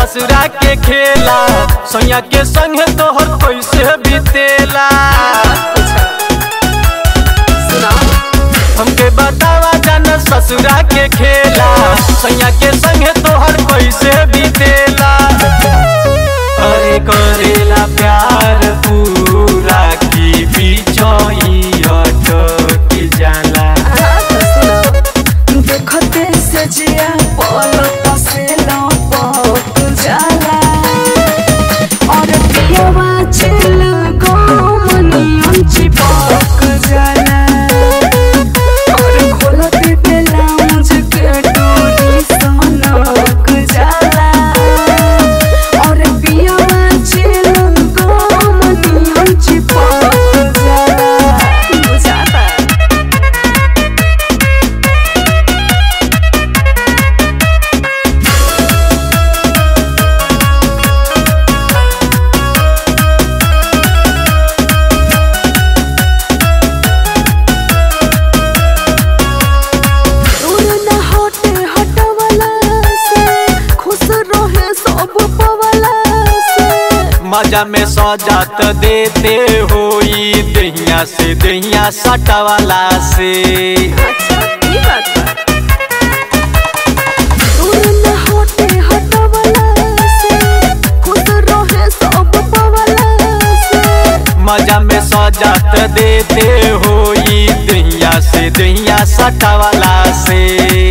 ससुरा के खेला सैया के संग तोहर कैसे बीतेला हमके बतावा जान ससुरा के खेला सैया के संग तोहर कैसे बीतेला अरे करेला प्यार पूरा की बिचोई अटक जाला देखते से जिया पलक से लपक जाला और पियवा चिल गोमनियन चिपक जाला और खोलते ब्लाउज के डोरी सनक जाला और पियवा चिल गोमनियन चिपक जाला बुझाता दूर न हटे हटवला से खुश रहे सब पवला से मजा में सजात देते होई दहिया से दहिया सटवाला से अच्छा ई बात बा दूर न हटे हटवला से खुश रहे सब पवला से मजा में सजात देते होई दहिया से दहिया सटवाला से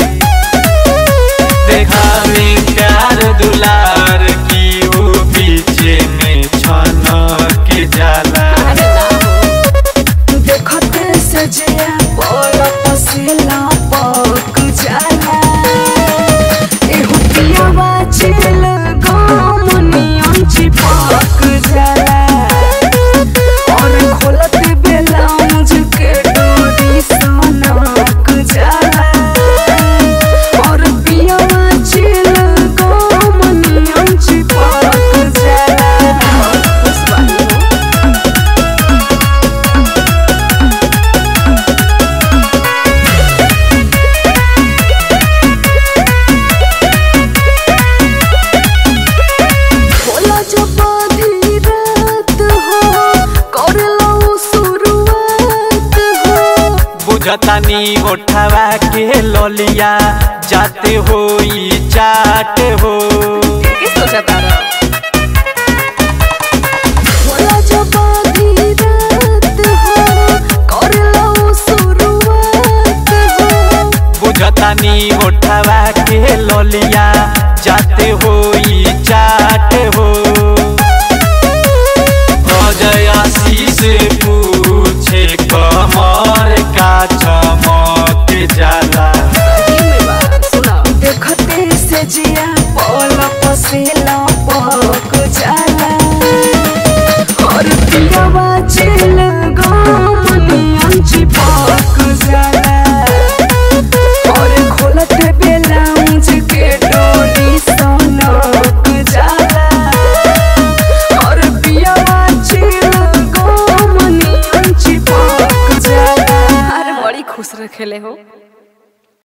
देखा में प्यार दुलार की वो पीछे में छनक जाला देखते से जिया पलक से लपक जाला एहो पियावा चिल गमनियन चिपक जाला और खोलते ब्लाउज के डोरी सनक जाला और पियावा चिल गमनियन चिपक जाला उस वाली हो होला जब आधी रात हो कर लो शुरुआत हो बुझतानी ओठवा के लोलिया जाते होई चाट हो होला जब आधी रात हो कर लो शुरुआत हो बुझतानी ओठवा के लोलिया जाते होई चाट हो अजय से पूछे कमर का चमक जाला देखते से जिया पलक से लपक जाला और पियावा चिल गमनियन चिपक जाला और खोलते ब्लाउज के डोरी सनक जाला और पियावा चिल गमनियन चिपक जाला अरे बड़ी खुश रखेले हो